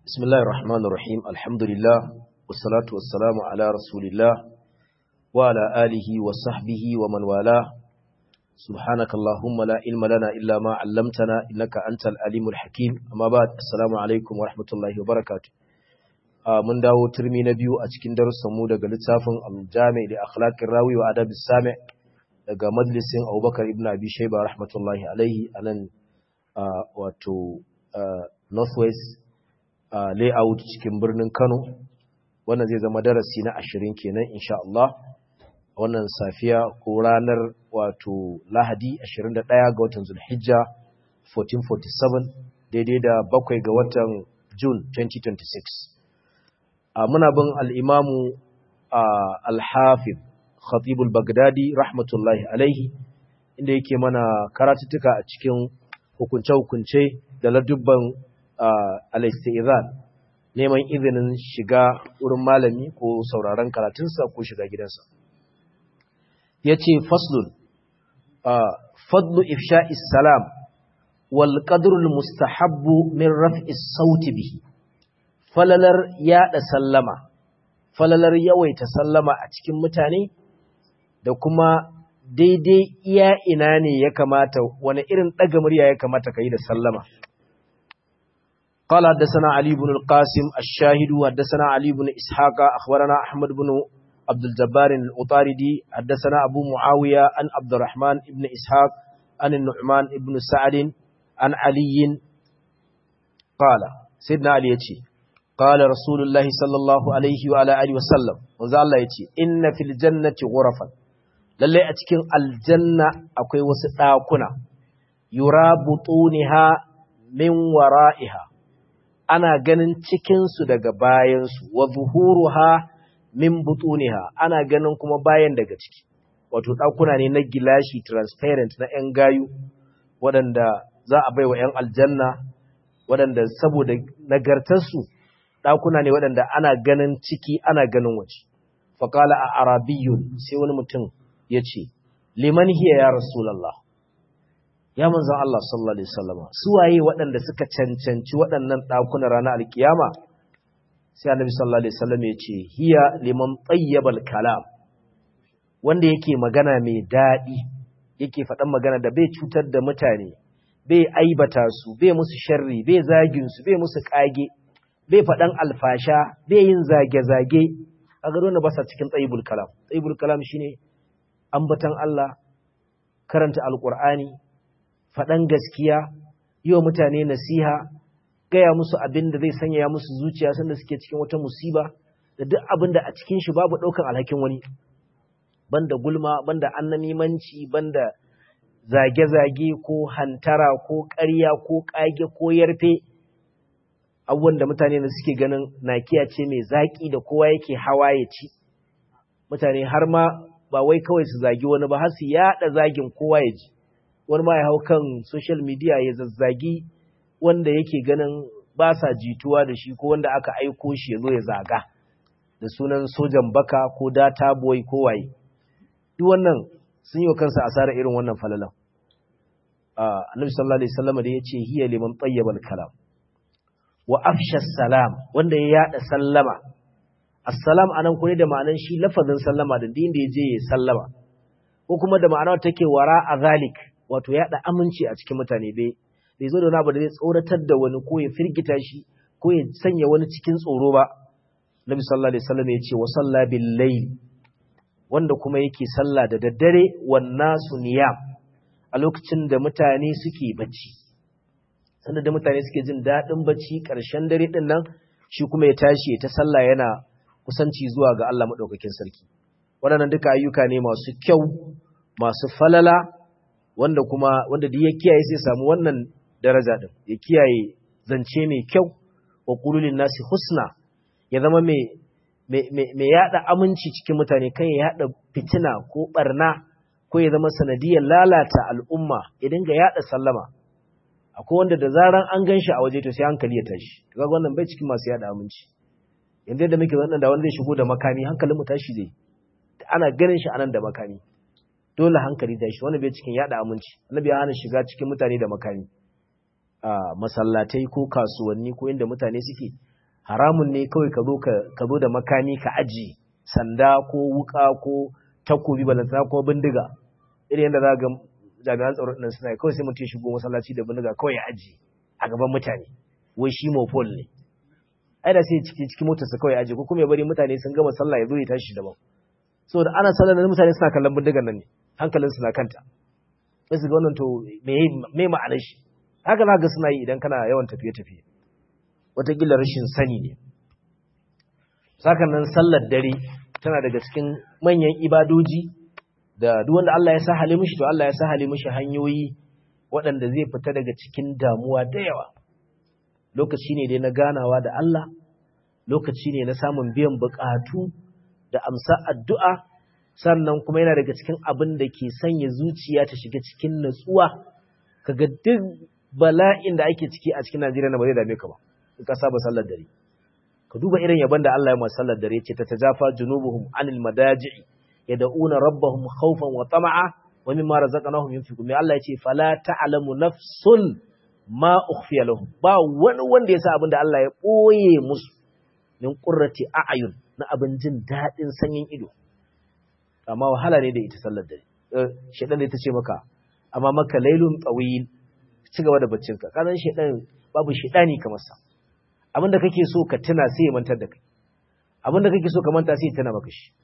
بسم الله الرحمن الرحيم الحمد لله والصلاة والسلام على رسول الله وعلى آله وصحبه ومن والاه سبحانك اللهم لا علم لنا إلا ما علمتنا إنك أنت العليم الحكيم أما بعد السلام عليكم ورحمة الله وبركاته mun dawo turmi na biyu a cikin darussanmu daga littafin al-jami da akhlaqir rawi wa adab sami daga majalisin Abubakar ibn Abi Shayba rahmatullahi alaihi anan wato Northwest layout cikin birnin Kano wannan zai zama darasi na 20 kenan insha Allah wannan safiya ko ranar wato Lahadi 21 ga watan Zulhijja 1447 daidai da bakwai ga watan June 2026 muna bin al'imamu al-hafid khatibul bagdadi rahmatullahi alaihi inda yake mana karatuttuka a cikin hukunce-hukunce da ladubban al-istizan neman izinin shiga wurin malami ko sauraron karatunsa ko shiga gidansa ya ce faslun fadlu ifsha'is salam wal qadrul mustahabbu min raf'is sauti bihi falalar yaɗa sallama, falalar yawaita sallama a cikin mutane, da kuma daidai iya ina ne ya kamata, wani irin ɗaga murya ya kamata ka yi da sallama. قال حدثنا علي بن القاسم الشاهد حدثنا علي بن إسحاق أخبرنا أحمد بن عبد الجبار الأطاردي حدثنا أبو معاوية عن عبد الرحمن بن إسحاق عن النعمان بن سعد عن علي قال سيدنا علي يتي قال رسول الله صلى الله عليه وعلى اله وسلم manzo Allah yace inna fil jannati ghurafan lalle a cikin aljanna akwai wasu dakuna yura butuniha min wara'iha ana ganin cikin su daga bayan su wa zuhuruha min butuniha ana ganin kuma bayan daga ciki wato dakuna ne na gilashi transparent na yan gayu waɗanda za a baiwa yan aljanna waɗanda saboda nagartarsu ɗakuna ne waɗanda ana ganin ciki ana ganin waje faƙala a arabiyun sai wani mutum ya ce liman hiya ya rasulallah ya manzan Allah sallallahu alaihi wasallama su waye waɗanda suka cancanci waɗannan ɗakuna ranar alkiyama sai annabi sallallahu alaihi wasallam ya ce hiya liman tayyibal kalam wanda yake magana mai daɗi yake faɗan magana da bai cutar da mutane bai aibata su bai musu sharri bai zagin su bai musu kage bai faɗan alfasha bai yin zage-zage a gado na basa cikin tsayibul kalam tsayibul kalam shine ambatan Allah karanta alkur'ani faɗan gaskiya yi wa mutane nasiha gaya musu abin da zai sanya musu zuciya sanda suke cikin wata musiba da duk abin da a cikin shi babu ɗaukan alhakin wani banda gulma banda annamimanci banda zage-zage ko hantara ko ƙarya ko ƙage ko yarfe abubuwan da mutane da suke ganin nakiya ce mai zaƙi da kowa yake hawa ya ci mutane har ma ba wai kawai su zagi wani ba har su yaɗa zagin kowa ya ji wani ma ya hau kan social media ya zazzagi wanda yake ganin ba sa jituwa da shi ko wanda aka aiko shi ya zo ya zaga da sunan sojan baka ko data boy ko waye duk wannan sun yi wa kansa asara irin wannan falalan annabi sallallahu alaihi wasallam da yace hiya liman tayyibal kalam wa afsha salam wanda ya yada sallama assalam anan kure da ma'anan shi lafazin sallama da din da yaje ya sallama ko kuma da ma'anar take wara a zalik wato yada aminci a cikin mutane bai bai zo da wani abu da zai tsoratar da wani ko ya firgita shi ko ya sanya wani cikin tsoro ba Nabi sallallahu alaihi wasallam ya ce wa salla bil layl wanda kuma yake sallah da daddare wan nasu niyam a lokacin da mutane suke bacci sanda da mutane suke jin daɗin bacci ƙarshen dare ɗin nan shi kuma ya tashi ta sallah yana kusanci zuwa ga Allah maɗaukakin sarki waɗannan duka ayyuka ne masu kyau masu falala wanda kuma wanda da ya kiyaye sai samu wannan daraja ɗin ya kiyaye zance mai kyau wa qululin nasi husna ya zama mai mai yaɗa aminci cikin mutane kan ya yaɗa fitina ko ɓarna ko ya zama sanadiyar lalata al'umma ya dinga yaɗa sallama akwai wanda da zaran an gan shi a waje to sai hankali ya tashi kaga wannan bai cikin masu yada aminci yanzu yadda muke wannan da wanda zai shigo da makami hankalin mu tashi zai ana ganin shi anan da makami dole hankali tashi wanda bai cikin yada aminci annabi ya hana shiga cikin mutane da makami a masallatai ko kasuwanni ko inda mutane suke haramun ne kawai ka zo ka zo da makami ka aji sanda ko wuka ko takobi balantana ko bindiga irin yadda za ga jami'an tsaro ɗin suna kawai sai mutum shigo masallaci da bindiga kawai ya aji a gaban mutane wai shi mopol ne ai da sai ciki cikin motarsa kawai aji ko kuma ya bari mutane sun gama sallah ya zo ya tashi daban saboda ana sallar da mutane suna kallon bindigan nan ne hankalin su na kanta sai su ga wannan to me ma'anar shi haka za ga suna yi idan kana yawan tafiye-tafiye wataƙila rashin sani ne sakan nan sallar dare tana daga cikin manyan ibadoji da duk wanda Allah ya sa hali mishi to Allah ya sa hali mishi hanyoyi waɗanda zai fita daga cikin damuwa da yawa lokaci ne dai na ganawa da Allah lokaci ne na samun biyan buƙatu da amsa addu'a sannan kuma yana daga cikin abin da ke sanya zuciya ta shiga cikin natsuwa kaga duk bala'in da ake ciki a cikin Najeriya na ba zai dame ka ba in ka saba sallar dare ka duba irin yaban da Allah ya masa sallar dare ce ta tajafa junubuhum anil madaji'i yad'una rabbahum khawfan wa tama'a wa mimma razaqnahum yunfiqun mai Allah ya ce fala ta'lamu nafsun ma ukhfiya lahum ba wani wanda ya sa abin da Allah ya boye musu min qurrati a'yun na abin jin dadin sanyin ido amma wahala ne da ita sallar dare shedan da ita ce maka amma maka lailun tawil ci gaba da baccinka kazan shedan babu shedani kamar sa abinda kake so ka tuna sai ya mantar da kai abinda kake so ka manta sai ya tuna maka shi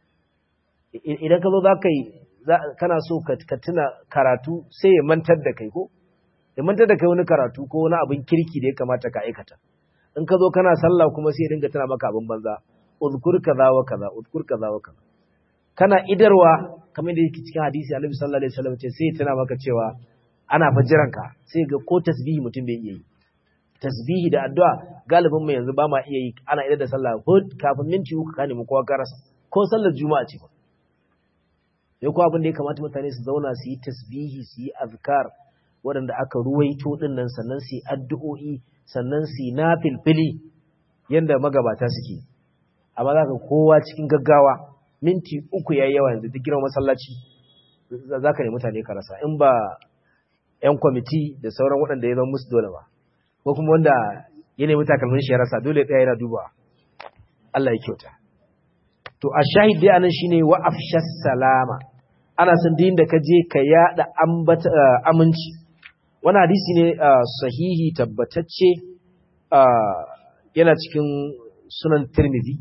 idan ka zo za ka yi kana so ka tuna karatu sai ya mantar da kai ko ya mantar da kai wani karatu ko wani abin kirki da ya kamata ka aikata in ka zo kana sallah kuma sai ya dinga tuna maka abin banza uzkur kaza wa kaza uzkur kaza wa kaza kana idarwa kamar da yake cikin hadisi Annabi sallallahu alaihi wasallam ce sai ya tuna maka cewa ana fajiranka sai ga ko tasbihi mutum bai iya yi tasbihi da addu'a galibin mu yanzu ba ma iya yi ana idar da sallah ko kafin minti uku ka nemi kowa ka rasa ko sallar juma'a ce ba sai ko abin da ya kamata mutane su zauna su yi tasbihi su yi azkar waɗanda aka ruwaito din nan sannan su yi addu'o'i sannan su yi nafilfili yanda magabata suke amma za ka kowa cikin gaggawa minti uku yayi yawa yanzu duk girman masallaci za ka nemi mutane ka rasa in ba 'yan kwamiti da sauran waɗanda ya zama musu dole ba ko kuma wanda ya nemi takalmin shi ya rasa dole ɗaya yana duba Allah ya kyauta to a shahid dai anan shine wa afshas salama ana son din da ka je ka yada ambata aminci wani hadisi ne sahihi tabbatacce yana cikin sunan tirmidhi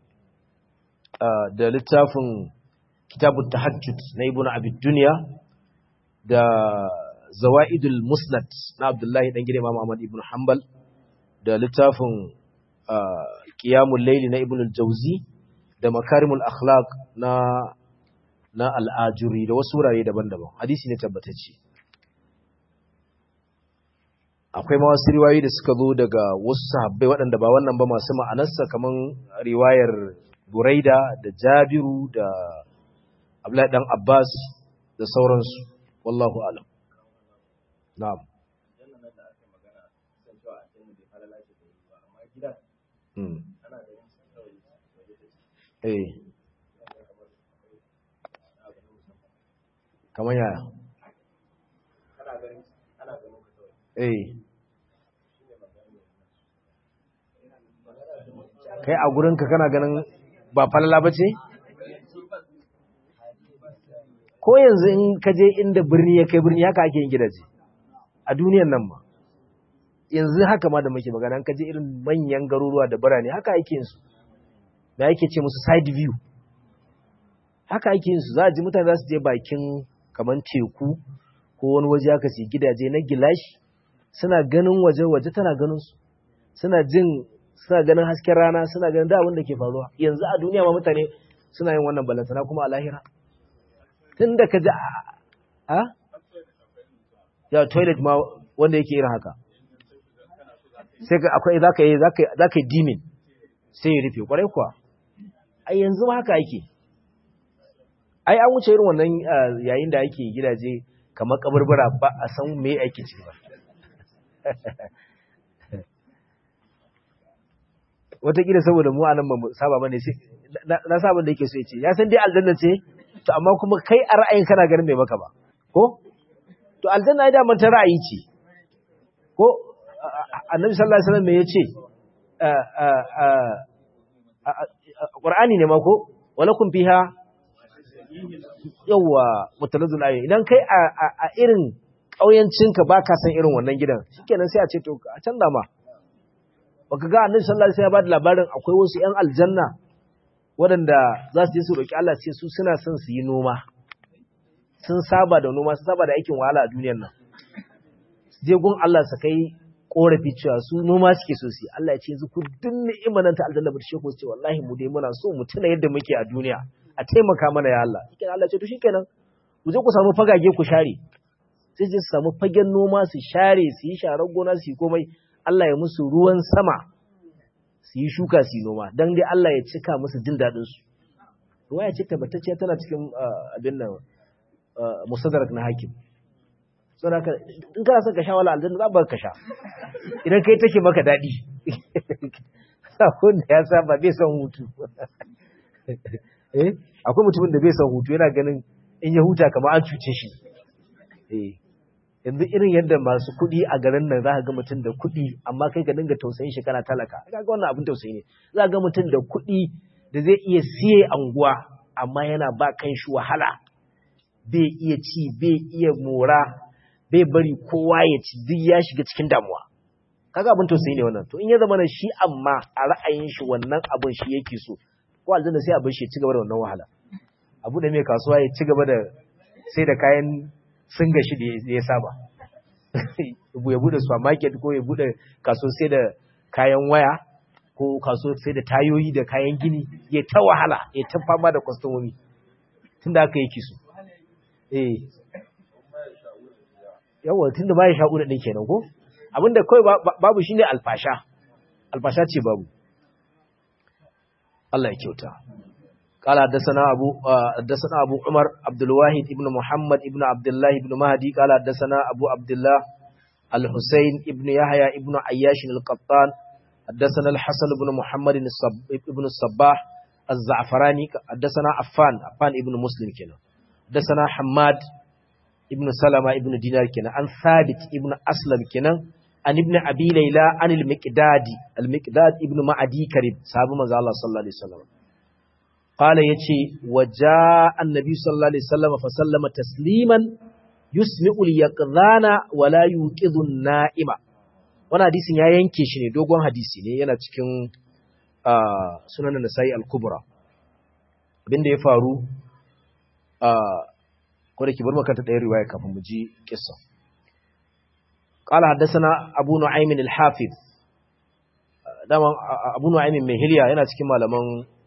da littafin kitabut tahajjud na ibnu abi dunya da zawa'idul musnad na abdullahi dan gida imam ahmad ibn hanbal da littafin qiyamul layli na ibn al-jawzi da makarimul akhlaq na na al-ajuri da wasu wurare daban-daban hadisi ne tabbatacce akwai ma wasu riwayoyi da suka zo daga wasu sahabbai waɗanda ba wannan ba masu ma'anarsa kaman riwayar buraida da jabiru da abdullahi dan abbas da sauransu wallahu alam Na'am. Eh. Kamar yaya? Eh. Kai a gurinka kana ganin ba falala ba ce? Ko yanzu in ka je inda birni ya kai birni haka ake yin gidaje. a duniyan nan ma yanzu haka ma da muke magana an kaje irin manyan garuruwa da birane haka ake yin su da yake ce musu side view haka ake yin su za a ji mutane za su je bakin kaman teku ko wani waje haka su gidaje na gilashi suna ganin waje waje tana ganin su suna jin suna ganin hasken rana suna ganin da abin da ke faruwa yanzu a duniya ma mutane suna yin wannan balantana kuma a lahira tun da ka ji a ya toilet ma wanda yake irin haka sai ka akwai zaka yi zaka yi dimin sai ya rufe kwarai kuwa ai yanzu ma haka yake ai an wuce irin wannan yayin da ake gidaje kamar kaburbura ba a san me ake ciki ba wataƙila saboda mu anan ba mu saba bane sai na saba da yake so ya ce ya san dai aljanna ce to amma kuma kai a ra'ayin kana ganin bai maka ba ko to aljanna ai daman ta ra'ayi ce ko annabi sallallahu alaihi wasallam me yace Qur'ani ne ma ko walakum fiha yawa mutalazul ayi idan kai a irin kauyancinka baka san irin wannan gidan shikenan sai a ce to a canza ma baka ga annabi sallallahu alaihi wasallam ya bada labarin akwai wasu ƴan aljanna waɗanda za su je su roki Allah sai su suna son su yi noma sun saba da noma sun saba da aikin wahala a duniyar nan je gun Allah su kai korafi cewa su noma suke so su Allah ya ce yanzu ku duk ni'imar nan ta aljanna bace ko ce wallahi mu dai muna so mu tuna yadda muke a duniya a taimaka mana ya Allah shikenan Allah ya ce to shikenan ku je ku samu fagage ku share sai je su samu fagen noma su share su yi sharar gona su yi komai Allah ya musu ruwan sama su yi shuka su yi noma dan dai Allah ya cika musu jin dadin su ruwaya ce tabbatacciya tana cikin abin nan musadarak na hakim saboda haka in kana son ka sha wala aljanna za ba ka sha idan kai take maka daɗi wanda ya saba bai son hutu eh akwai mutumin da bai son hutu yana ganin in ya huta kamar an cuce shi eh yanzu irin yadda masu kuɗi a garin nan za ka ga mutum da kuɗi amma kai ka dinga tausayin shi kana talaka ka ga wannan abin tausayi ne za ka ga mutum da kuɗi da zai iya siye anguwa amma yana ba kan shi wahala bai iya ci bai iya mora bai bari kowa ya ci duk ya shiga cikin damuwa kaga abin tausayi ne wannan to in ya zama na shi amma a ra'ayin shi wannan abin shi yake so ko aljanna sai abin shi ya ci gaba da wannan wahala abu da mai kasuwa ya ci gaba da sai da kayan singa shi da ya saba ya bude supermarket ko ya bude kaso sai da kayan waya ko kaso sai da tayoyi da kayan gini ya ta wahala ya ta fama da kwastomomi tunda aka yake so eh yawa tunda ba ya sha'u da ɗin kenan ko abinda kawai babu shine alfasha alfasha ce babu Allah ya kyauta قال حدثنا ابو حدثنا ابو عمر عبد الواحد ابن محمد ابن عبد الله ابن مهدي قال حدثنا ابو عبد الله الحسين ابن يحيى ابن عياش القطان حدثنا الحسن بن محمد ابن الصباح الزعفراني حدثنا عفان عفان ابن مسلم كنا حدثنا حماد ابن سلمة ابن دينار كنا عن ثابت ابن أسلم كنا عن ابن أبي ليلى عن المقداد المقداد ابن معدي كريم صحابة مزا الله صلى الله عليه وسلم قال يتي وجاء النبي صلى الله عليه وسلم فسلم تسليما يسمع اليقظان ولا يوقظ النائم wannan hadisin ya yanke shi ne dogon hadisi ne yana cikin sunan nasai al-kubra abinda ya faru ko da ke bar makanta ɗaya riwaya kafin mu ji kissa qala haddathana abu nu'aym al-hafiz dama abu nu'aym mai hilya yana cikin malaman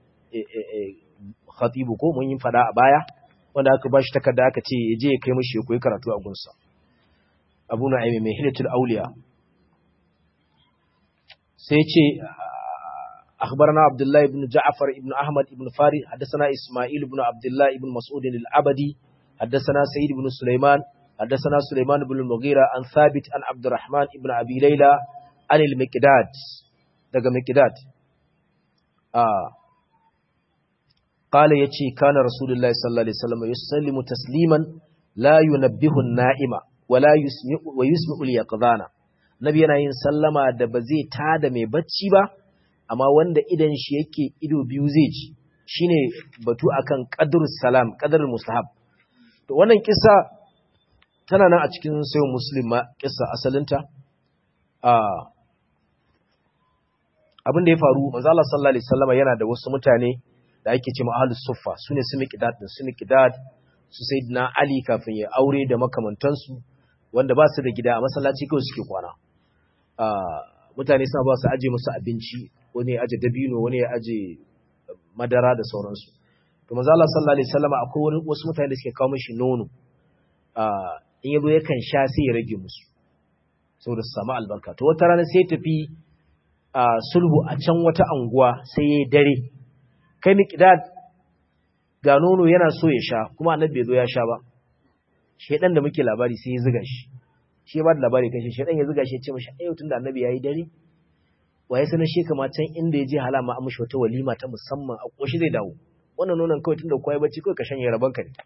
khatibu ko mun yi fada a baya wanda aka bashi takarda aka ce ya je ya kai mishi ya koyi karatu a gunsa abu nu'aym mai hilyatul awliya sai ce أخبرنا عبد الله بن جعفر بن أحمد بن فاري حدثنا إسماعيل بن عبد الله بن مسعود العبدي حدثنا سيد بن سليمان حدثنا سليمان بن المغيرة عن ثابت عن عبد الرحمن بن أبي ليلى عن المكداد دقى مكداد آه قال يتي كان رسول الله صلى الله عليه وسلم يسلم تسليما لا ينبه النائم ولا يسمع ويسمع اليقظان nabi yana yin sallama da ba zai tada mai bacci ba amma wanda idan shi yake ido biyu zai ji shine batu akan qadrus salam qadrul mustahab to wannan kissa tana nan a cikin sayyid muslim ma kissa asalinta a abin da ya faru manzo Allah sallallahu alaihi wasallam yana da wasu mutane da ake cewa ahlus suffa sune su miqdad din su miqdad su sayyidina ali kafin ya aure da makamantansu wanda ba su da gida a masallaci kawai suke kwana mutane suna ba su aje musu abinci wani ya aje dabino wani ya aje madara da sauransu to manzo Allah sallallahu alaihi wasallam akwai wasu mutane da suke kawo mishi nono in yazo yakan sha sai ya rage musu saboda su samu albarka to wata rana sai tafi sulhu a can wata anguwa sai yayi dare kai miqdad ga nono yana so ya sha kuma annabi bai zo ya sha ba shedan da muke labari sai ya zuga shi shi ba da labari kan shi shedan ya zuga shi ya ce mashi ayyau tunda annabi yayi dare waye sanar shi kama can inda ya je halama an mishi wata walima ta musamman a koshi zai dawo wannan nonon kawai tunda koyi bacci kawai ka shanye rabon ka ne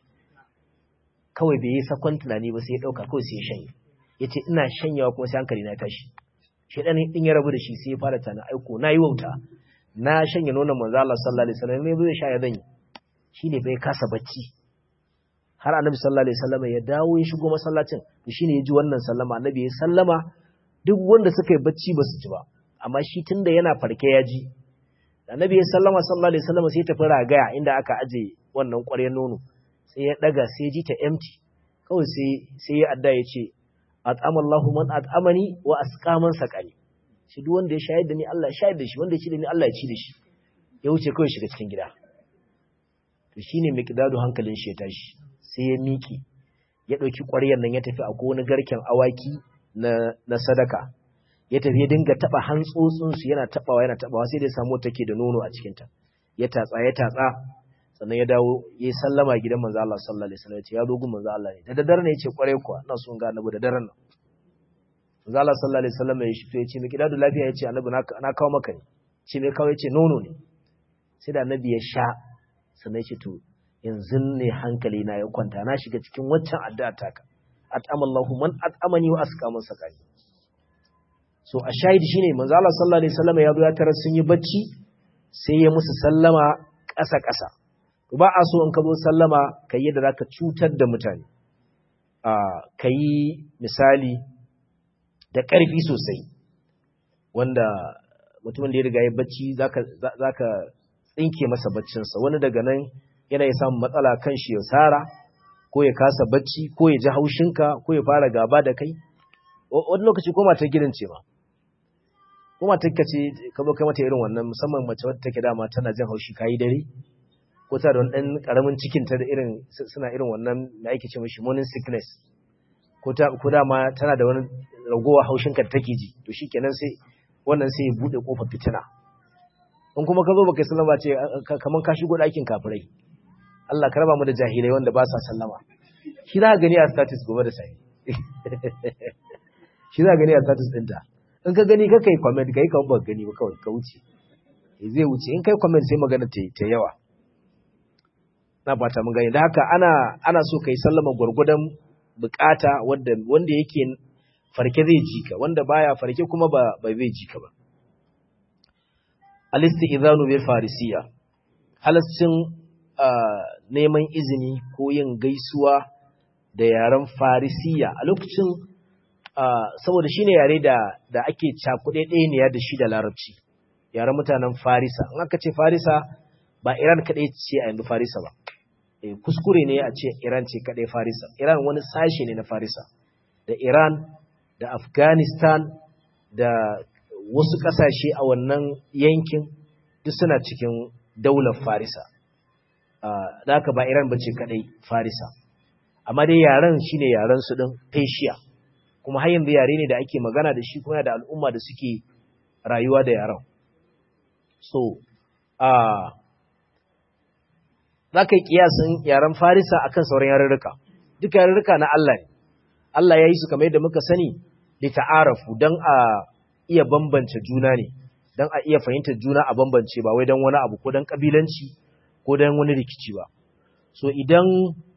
kawai bai yi sakon tunani ba sai ya dauka kawai sai ya shanye yace ina shanyawa kuma sai hankali na tashi shedan din ya rabu da shi sai ya fara tana aiko nayi wauta na shanye nonon manzo Allah sallallahu alaihi wasallam ne zai sha ya zanyi shine bai kasa bacci har annabi sallallahu alaihi wasallam ya dawo ya shigo masallacin to shine ya ji wannan sallama annabi ya sallama duk wanda suka yi bacci ba su ji ba amma shi tunda yana farke ya ji annabi ya sallama sallallahu alaihi wasallam sai ya tafi ragaya inda aka aje wannan ƙwaryar nono sai ya daga sai ya ji ta empty kawai sai sai ya adda ya ce at'amallahu man at'amani wa asqaman saqani shi duk wanda ya shayar da ni Allah ya shayar da shi wanda ya ci da ni Allah ya ci da shi ya wuce kawai shiga cikin gida to shine miqdadu hankalin shi ya tashi sai ya miki ya dauki ƙwaryar nan ya tafi a wani garken awaki na na sadaka ya tafi ya dinga taba hantsotsin su yana tabawa yana tabawa sai da samu take da nono a cikin ta ya tatsa ya tatsa sannan ya dawo ya sallama gidan manzo Allah sallallahu alaihi wasallam ya ce ya zo gun manzo Allah ne da daddare ne ya ce kware kuwa ina son ga annabi da daren nan manzo Allah sallallahu alaihi wasallam ya shifto ya ce miki dadu lafiya ya ce annabi na kawo maka ne ce me kawo ya ce nono ne sai da annabi ya sha sannan ya ce to yanzu ne hankali na ya kwanta na shiga cikin waccan addu'a taka at'amallahu man at'amani wa asqaman sakani so a shahidi shine manzo Allah sallallahu alaihi wasallam ya zo ya tarar sun yi bacci sai ya musu sallama ƙasa ƙasa ba a so in ka zo sallama ka yi yadda za ka cutar da mutane ka yi misali da ƙarfi sosai wanda mutumin da ya riga ya bacci za ka tsinke masa baccinsa wani daga nan yana ya samun matsala kan shi ya tsara ko ya kasa bacci ko ya ji haushinka ko ya fara gaba da kai wani lokaci ko matar gidan ce ma ko matar ka ce ka zo kai mata irin wannan musamman mace wadda take dama tana jin haushi kayi dare ko ta da wani ɗan ƙaramin cikinta da irin suna irin wannan da ake ce mashi morning sickness ko ta ko dama tana da wani ragowa haushin ka take ji to shikenan sai wannan sai ya bude kofar fitina in kuma ka zo baka sallama ce kaman ka shigo ɗakin kafirai Allah ka raba mu da jahilai wanda ba sa sallama shi za ka gani a status gobe da sai shi za ka gani a status ɗinta in ka gani ka kai comment kai ka ba gani ba kawai ka wuce zai wuce in kai comment sai magana ta yawa na fata mun gani da haka ana ana so kai sallama gurgudan bukata wanda wanda yake farke zai ji ka wanda baya farke kuma ba ba zai ji ka ba al-istizanu bil farisiya halascin neman izini ko yin gaisuwa da yaren farisiya a lokacin saboda shine yare da da ake cakuɗe ɗaya da shi da larabci yaren mutanen farisa in aka ce farisa ba iran kaɗai ce a yanzu farisa ba kuskure ne a ce Iran ce kaɗai Farisa. Iran wani sashe ne na Farisa. Da Iran, da Afghanistan, da wasu ƙasashe a wannan yankin duk suna cikin daular Farisa. Da haka ba Iran ba ce kaɗai Farisa. Amma dai yaren shi ne yaren su ɗin Persia. Kuma har yanzu yare ne da ake magana da shi kuma da al'umma da suke rayuwa da yaren. So, uh, za ka yi kiyasin yaren farisa akan sauran yarurruka duk yarurruka na Allah ne Allah ya yi su kamar yadda muka sani da ta'arafu don a iya bambance juna ne don a iya fahimtar juna a bambance ba wai don wani abu ko don kabilanci ko don wani rikici ba so idan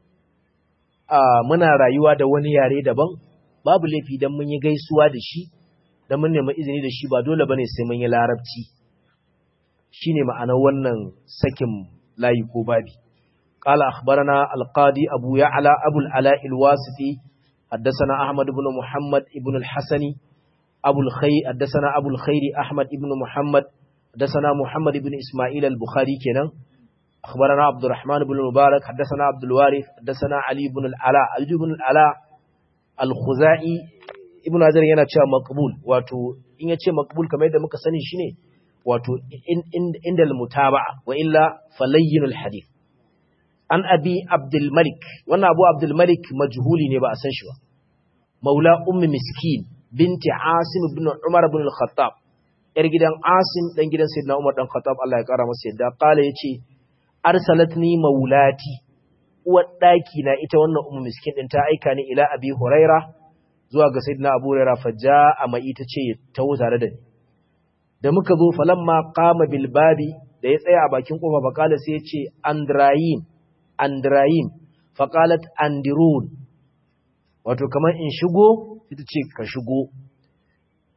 muna rayuwa da wani yare daban babu laifi don mun yi gaisuwa da shi don mun nemi izini da shi ba dole bane sai mun yi larabci shine ma'anar wannan sakin layi ko babi قال أخبرنا القاضي أبو يعلى أبو العلاء الواسطي حدثنا أحمد بن محمد بن الحسن أبو الخير حدثنا أبو الخير أحمد بن محمد حدثنا محمد بن إسماعيل البخاري كنا أخبرنا عبد الرحمن بن المبارك حدثنا عبد الوارث حدثنا علي بن العلاء علي بن العلاء الخزائي ابن هزار yana cewa maqbul wato in yace maqbul kamar yadda muka sani shine wato inda al-mutaba'a wa illa falayyinul hadith an abi abdul malik wannan abu abdul malik majhuli ne ba a san shi ba maula ummi miskin binti asim ibn umar ibn al-khattab yar gidan asim dan gidan sayyidina umar dan khattab Allah ya kara masa yadda kala yace arsalatni maulati uwar daki na ita wannan ummu miskin din ta aika ni ila abi huraira zuwa ga sayyidina abu huraira fajja mai ita ce ta tare da ni da muka zo falamma qama bil babi da ya tsaya a bakin kofa bakala sai ya ce andrayin andrayin faqalat andirun wato kamar in shigo ita ce ka shigo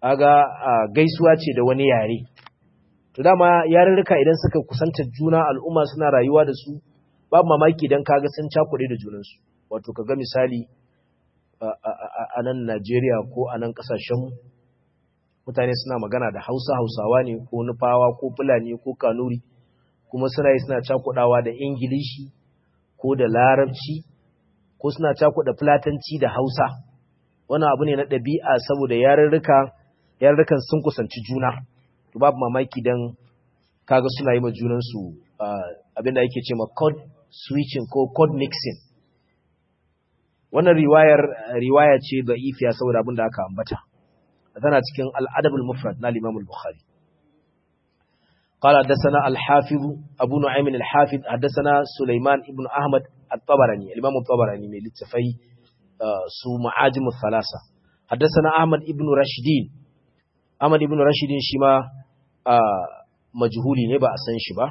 aga gaisuwa ce da wani yare to dama yarurruka idan suka kusanta juna al'umma suna rayuwa da su babu mamaki idan kaga sun cakuɗe da junansu wato kaga misali a nan Najeriya ko a nan ƙasashen mutane suna magana da Hausa Hausawa ne ko Nufawa ko Fulani ko Kanuri kuma suna yi suna cakuɗawa da Ingilishi ko da Larabci ko suna cakuɗa Fulatanci da Hausa wannan abu ne na ɗabi'a saboda yarurruka yarurrukan sun kusanci juna to babu mamaki dan kaga suna yi ma junansu abinda yake ce ma code switching ko code mixing wannan riwayar riwaya ce da'ifiya saboda abin da aka ambata tana cikin al-adabul mufrad na Imam al-Bukhari قال حدثنا الحافظ أبو نعيم الحافظ حدثنا سليمان ابن أحمد الطبراني الإمام الطبراني من لتفي سو معاجم الثلاثة حدثنا أحمد ابن رشدين أحمد ابن رشدين شما مجهولي نبا أسان شبا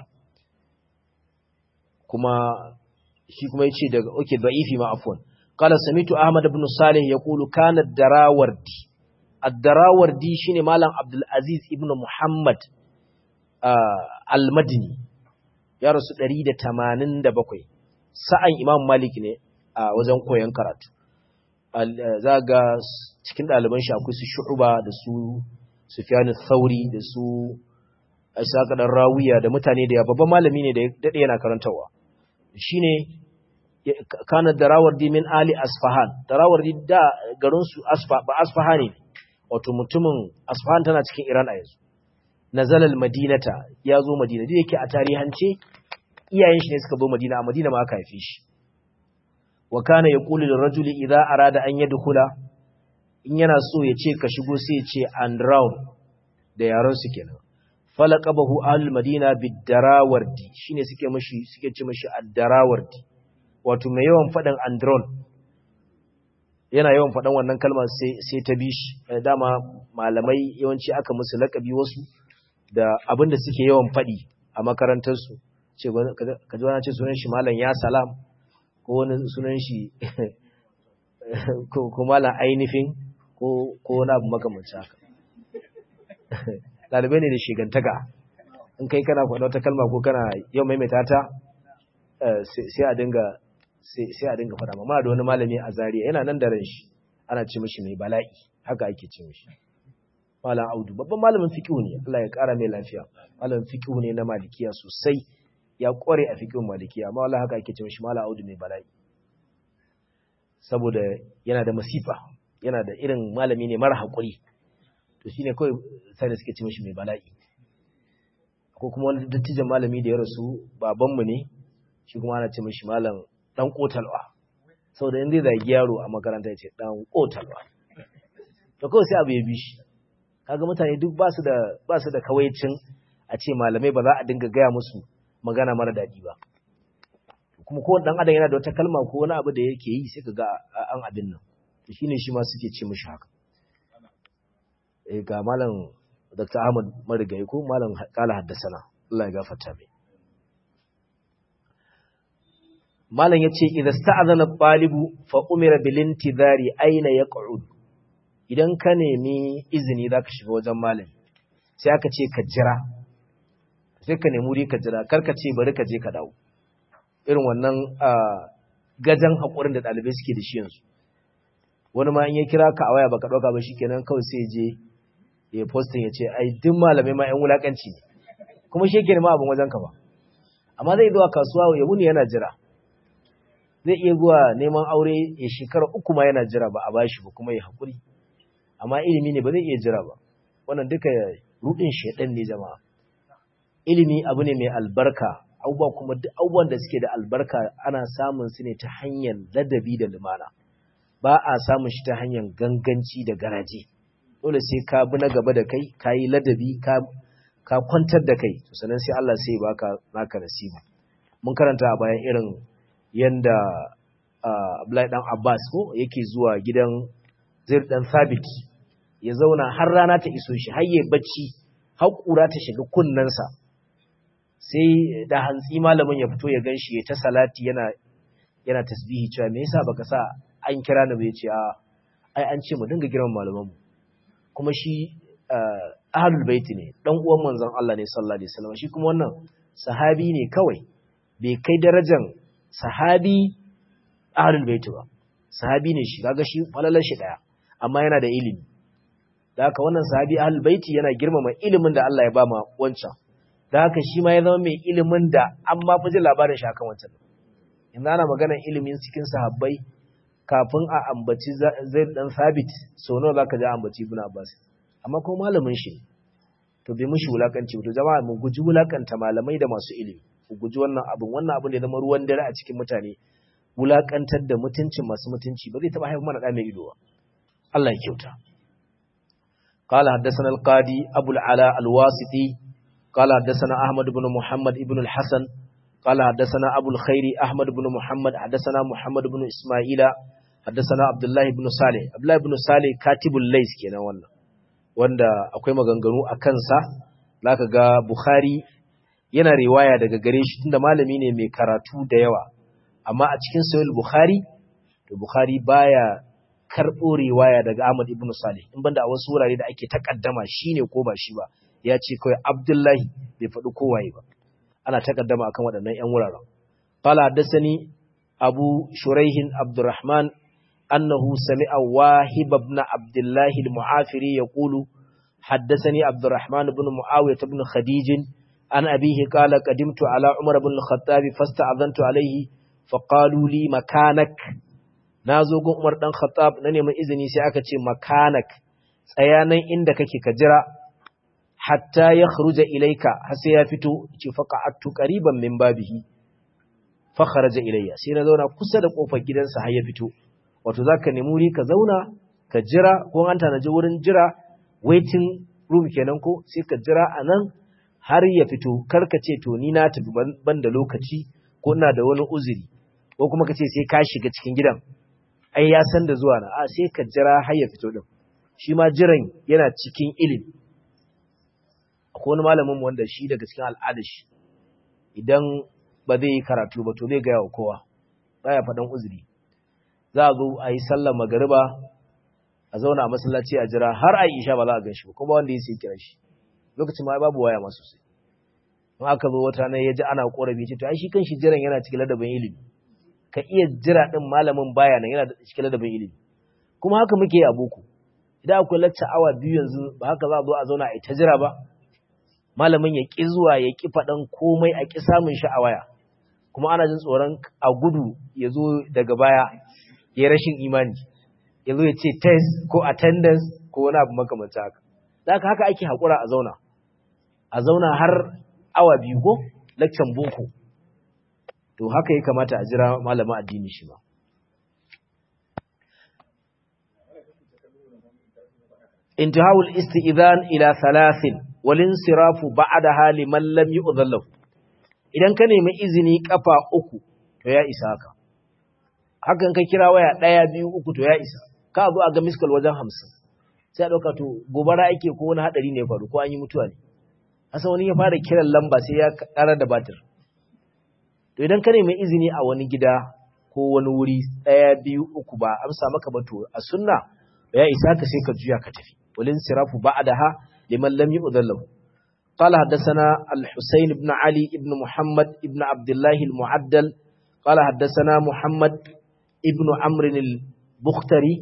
كما shi kuma yace daga okay da'ifi ma afwan qala samitu ahmad ibn salih yaqulu kana ad-darawardi ad-darawardi shine malam abdul aziz ibn muhammad al-madini ya rasu 187 sa'an imam malik ne a wajen koyon karatu za ga cikin ɗaliban shi akwai su shu'uba da su sufyan thauri da su isaka dan rawiya da mutane da ya babban malami ne da dade yana karantawa shine kana darawardi min ali asfahan darawardi da garin su asfa ba asfahani wato mutumin asfahan tana cikin iran a yanzu nazala almadinata ya zo madina da yake a tarihance iyayen shi ne suka zo madina a madina ma aka haife shi wa kana yaqulu lirrajuli idza arada an yadkhula in yana so ya ce ka shigo sai ya ce and round da yaran su kenan falaqabahu ahlul madina bid-darawardi shine suke mishi suke ce mishi ad-darawardi wato mai yawan faɗin andron yana yawan faɗin wannan kalmar sai ta bi shi dama malamai yawanci aka musu laƙabi wasu da abin da suke yawan faɗi a makarantarsu ce ka ji wani ce sunan shi malam ya salam ko wani sunan shi ko malam ainihin ko wani abu makamanci haka ɗalibai ne da shigantaka in kai kana faɗa wata kalma ko kana yau maimaita ta sai a dinga sai a dinga faɗa ma da wani malami a Zariya yana nan da ran shi ana ce mishi mai bala'i haka ake ce mishi malam audu babban malamin fiqh ne Allah ya ƙara mai lafiya malamin fiqh ne na malikiya sosai ya ƙware a fiqh malikiya amma wallahi haka ake ce mishi malam audu mai bala'i saboda yana da masifa yana da irin malami ne mara haƙuri to shine kawai sai da suke ce mishi mai bala'i ko kuma wani dattijan malami da ya rasu babanmu ne shi kuma ana ce mishi malam dan kotalwa saboda in zai zagi yaro a makaranta ya ce dan kotalwa to kawai sai abu ya bi shi kaga mutane duk ba su da ba su da kawaicin a ce malamai ba za a dinga gaya musu magana mara daɗi ba kuma ko dan adam yana da wata kalma ko wani abu da yake yi sai kaga an abin nan to shine shi ma suke ce mishi haka eh ga malam Dr. Ahmad Marigayi ko malam kala haddasana Allah ya gafarta mai malam ya ce idan sta'azana ɗalibu fa umira bilinti zari aina ya ƙa'ud idan ka nemi izini za ka shiga wajen malami sai aka ce ka jira sai ka nemi wuri ka jira kar ka ce bari ka je ka dawo irin wannan gajan haƙurin da ɗalibai suke da shi yanzu wani ma in ya kira ka a waya baka ɗauka ba shi kenan kawai sai je ya postin ya ce ai duk malamai ma 'yan wulaƙanci ne kuma shi yake nema abin wajen ka ba amma zai zuwa kasuwa ya wuni yana jira zai iya zuwa neman aure ya shekara uku ma yana jira ba a bashi ba kuma ya haƙuri amma ilimi ne ba zai iya jira ba wannan duka rudin shaidan ne jama'a ilimi abu ne mai albarka abubuwa kuma duk abubuwan da suke da albarka ana samun su ne ta hanyar ladabi da lumana ba a samun shi ta hanyar ganganci da garaje dole sai ka bi na gaba da kai ka yi ladabi ka ka kwantar da kai sannan sai Allah sai baka naka nasiba mun karanta a bayan irin yanda Abdullahi dan Abbas ko yake zuwa gidan Zaid dan Sabit ya zauna har rana ta iso shi har yayi bacci har kura ta shiga kunnensa sai da hantsi malamin ya fito ya ganshi ya ta salati yana yana tasbihi cewa me yasa baka sa an kira ni ba yace a ai an ce mu dinga girman malaman mu kuma shi ahlul bait ne dan uwan manzon Allah ne sallallahu alaihi wasallam shi kuma wannan sahabi ne kawai bai kai darajar sahabi ahlul bait ba sahabi ne shi kaga shi falalar shi daya amma yana da ilimi da haka wannan sahabi ahlul bait yana girmama ilimin da Allah ya ba ma wancan da haka shi ma ya zama mai ilimin da an ma fi jin labarin shi akan wancan yanzu ana maganar ilimin cikin sahabbai kafin a ambaci zai dan sabit so nawa zaka ji ambaci ibn abbas amma ko malamin shi to bai mushi wulakanci to jama'a mu guji wulakanta malamai da masu ilimi mu guji wannan abin wannan abin da zama ruwan dare a cikin mutane wulakantar da mutuncin masu mutunci ba zai taba haifar mana da mai ido ba Allah ya kyauta قال حدثنا القاضي أبو العلاء الواسطي قال حدثنا أحمد بن محمد بن الحسن قال حدثنا أبو الخير أحمد بن محمد حدثنا محمد بن إسماعيل حدثنا عبد الله بن صالح عبد الله بن صالح كاتب الليث kenan wannan wanda akwai maganganu a kansa zaka ga Bukhari yana riwaya daga gare shi tunda malami ne mai karatu da yawa amma a cikin sahih Bukhari to Bukhari baya karbo riwaya daga Ahmad ibn Salih in banda a wasu wurare da ake takaddama shine ko ba shi ba ya ce kawai Abdullahi bai faɗi kowaye ba ana takaddama akan waɗannan ƴan wuraren qala hadathani abu shuraihin abdurrahman annahu sami'a wahib ibn abdullah al-mu'afiri yaqulu haddathani abdurrahman ibn muawiyah ibn khadij an abihi qala qadimtu ala umar ibn al-khattab fasta'adhantu alayhi faqalu li makanak nazo gun umar dan khattab na neman izini sai aka ce makanak tsayanan inda kake ka jira hatta ya khruja ilaika har sai ya fito ce faqa'attu qariban min babihi fa kharaja ilayya sai na zauna kusa da kofar gidansa har ya fito wato zaka nemi wuri ka zauna ka jira ko an tanaji wurin jira waiting room kenan ko sai ka jira anan har ya fito kar ka ce to ni na tafi ban da lokaci ko ina da wani uzuri ko kuma ka ce sai ka shiga cikin gidan ai ya san da zuwa na a sai ka jira har ya fito din shi ma jiran yana cikin ilimi akwai wani malamin wanda shi daga cikin al'adar shi idan ba zai yi karatu ba to zai gaya wa kowa baya faɗan uzuri za a zo a yi sallar magariba a zauna a masallaci a jira har a isha ba za a gan shi ba kuma wanda ya sai kira shi lokacin ma babu waya ma sosai in aka zo wata nan ya ji ana korafi ce to ai shi kan shi jiran yana cikin ladabin ilimi ka iya jira din malamin baya nan yana cikin ladabin ilimi kuma haka muke a boko idan akwai lacca awa biyu yanzu ba haka za a zo a zauna a ita jira ba malamin ya ƙi zuwa ya ƙi faɗan komai a ƙi samun shi a waya kuma ana jin tsoron a gudu ya zo daga baya ya rashin imani ya zo ya ce test ko attendance ko wani abu makamanta haka da haka haka ake haƙura a zauna a zauna har awa biyu ko lakcan boko to haka ya kamata a jira malamin addini shi ma intihawul isti'zan ila thalathin walinsirafu ba'daha liman lam yu'dhal lahu idan ka nemi izini kafa uku to ya isa haka hakan ka kira waya daya biyu uku to ya isa ka zo a ga miskal wajen 50 sai a dauka to gobara ake ko wani hadari ne faru ko an yi mutuwa ne asa wani ya fara kiran lamba sai ya karar da batir to idan ka nemi izini a wani gida ko wani wuri daya biyu uku ba amsa maka ba to a sunna ya isa ka sai ka juya ka tafi walinsirafu ba'daha لمن لم يؤذن له قال حدثنا الحسين بن علي بن محمد بن عبد الله المعدل قال حدثنا محمد ابن عمرو البختري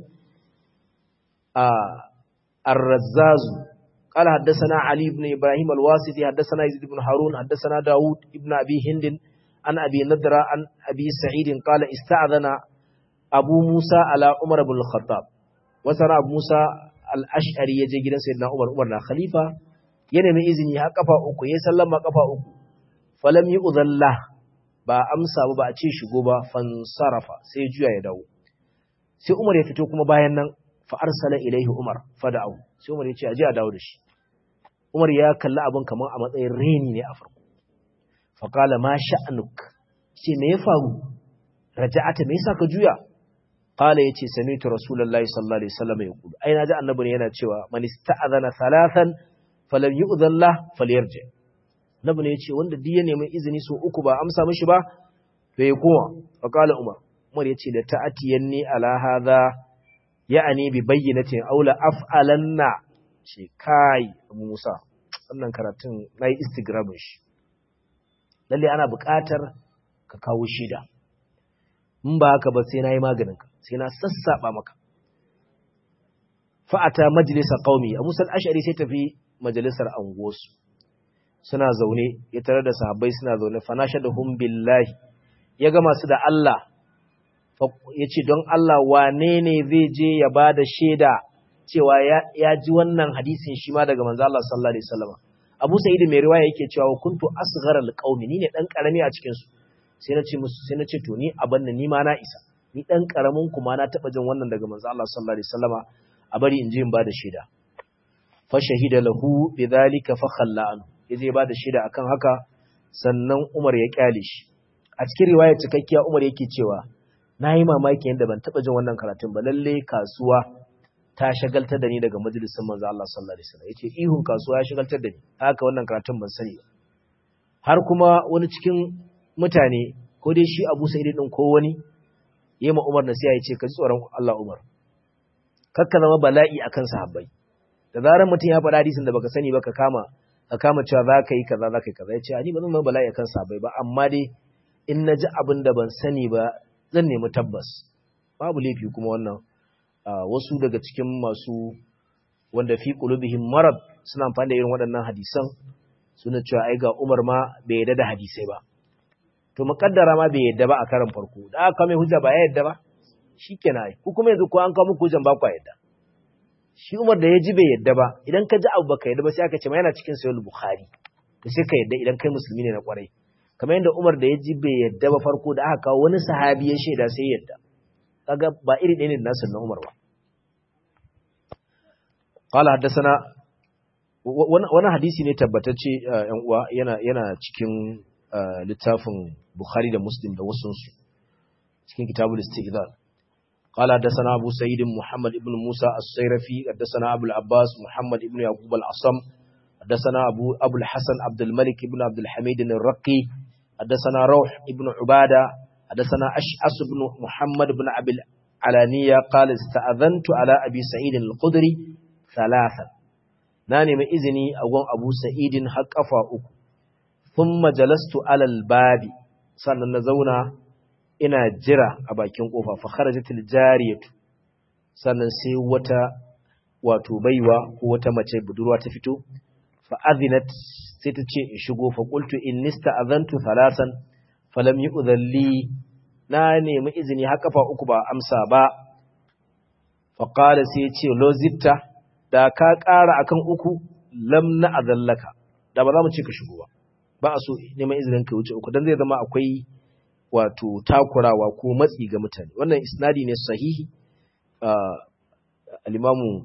آه الرزاز قال حدثنا علي بن إبراهيم الواسطي حدثنا يزيد بن هارون حدثنا داود ابن أبي هند عن أبي نضرة عن أبي سعيد قال استأذن أبو موسى على عمر بن الخطاب وترى أبو موسى al'ash'ari ya je gidan Sayyidina Umar, Umar na Khalifa, ya nemi izini ha kafa uku, ya sallama kafa uku, falam yi uzalla ba amsa ba a ce shigo ba fansarafa sai juya ya dawo. Sai Umar ya fito kuma bayan nan fa'arsala ilaihi Umar fada'au, sai Umar ya ce a ji a dawo da shi. Umar ya kalli abin kamar a matsayin reni ne a farko. Faƙala ma sha'anuk, ce me ya faru, raja'ata me yasa ka juya? qala yace sami'tu rasulullahi sallallahu alaihi wasallam yaqulu ai naji annabi yana cewa man ista'adana thalathan falam yu'dhan lah falyarji annabi ne yace wanda duk ya nemi izini so uku ba amsa mishi ba to ya koma fa qala umar umar yace da ta'atiyanni ala hadha ya'ani bi bayyinatin aw la af'alanna ce kai abu musa wannan karatun na yi instagramin shi lalle ana buƙatar ka kawo shida in ba haka ba sai na yi maganinka sai na sassaɓa maka fa'ata majalisa ƙaumi a musul ashari sai tafi majalisar angosu suna zaune ya tare da sahabbai suna zaune fanasha da hun billahi ya gama su da Allah ya ce don Allah wane ne zai je ya ba da shaida cewa ya ji wannan hadisin shi ma daga manzo Allah sallallahu alaihi wasallam Abu Sa'id mai riwaya yake cewa kuntu asgharal qaumi ni ne dan karami a cikin su sai na ce musu sai na ce to ni aban ni ma na isa ni dan karamin ku ma na taba jin wannan daga manzo Allah sallallahu alaihi wasallama a bari in je in bada shaida fa shahida lahu bidhalika fa khalla an yaje bada shaida akan haka sannan Umar ya kyale shi a cikin riwaya cikakkiya Umar yake cewa nayi mamaki yanda ban taba jin wannan karatun ba lalle kasuwa ta shagaltar da ni daga majalisin manzo Allah sallallahu alaihi wasallam yace ihun kasuwa ya shagaltar da ni haka wannan karatun ban sani ba har kuma wani cikin mutane ko dai shi Abu Sa'id din ko wani yayi ma Umar nasiha yace ka ji tsoron Allah Umar kakka zama bala'i akan sahabbai da zarar mutum ya faɗa hadisin da baka sani ba ka kama ka kama cewa za ka yi kaza za ka yi kaza yace ni ba zan zama bala'i akan sahabbai ba amma dai in na ji abin da ban sani ba zan nemi tabbas babu laifi kuma wannan wasu daga cikin masu wanda fi qulubihim marad suna amfani da irin waɗannan hadisan suna cewa ai ga Umar ma bai yarda da hadisai ba to muƙaddara ma bai yadda ba a karan farko da aka mai hujja ba ya yadda ba shikenan ai ku kuma yanzu ko an kawo muku hujjan ba ku yadda shi Umar da ya ji bai yadda ba idan ka ji abu baka yadda ba sai aka ce ma yana cikin sahih bukhari to sai ka yadda idan kai musulmi ne na kwarai kamar yadda Umar da ya ji bai yadda ba farko da aka kawo wani sahabi ya shaida sai yadda kaga ba iri ɗaya ne da nasu na Umar ba qala haddathana wani hadisi ne tabbatacce yan uwa yana yana cikin littafin Bukhari da Muslim da wasunsu cikin kitabul istidlal قال حدثنا أبو سعيد محمد بن موسى السيرفي حدثنا أبو العباس محمد بن يعقوب العصم حدثنا أبو أبو الحسن عبد الملك بن عبد الحميد الرقي حدثنا روح بن عبادة حدثنا أشعث بن محمد بن أبي العلانية قال استأذنت على أبي سعيد الخدري ثلاثا ناني من إذني أقوم أبو سعيد حق أفاؤك ثم جلست على الباب sannan na zauna ina jira a bakin kofa fa kharajatil jariyatu sannan sai wata wato baiwa ko wata mace budurwa ta fito fa azinat sai ta ce in shigo fa qultu innista azantu thalasan falam yu'dhalli na nemi izini har kafa uku ba amsa ba fa qala sai ce lozitta da ka ƙara akan uku lam na azallaka da ba za mu ce ka shigo ba ba a so neman izinin ka wuce uku dan zai zama akwai wato takurawa ko matsi ga mutane wannan isnadi ne sahihi al-imamu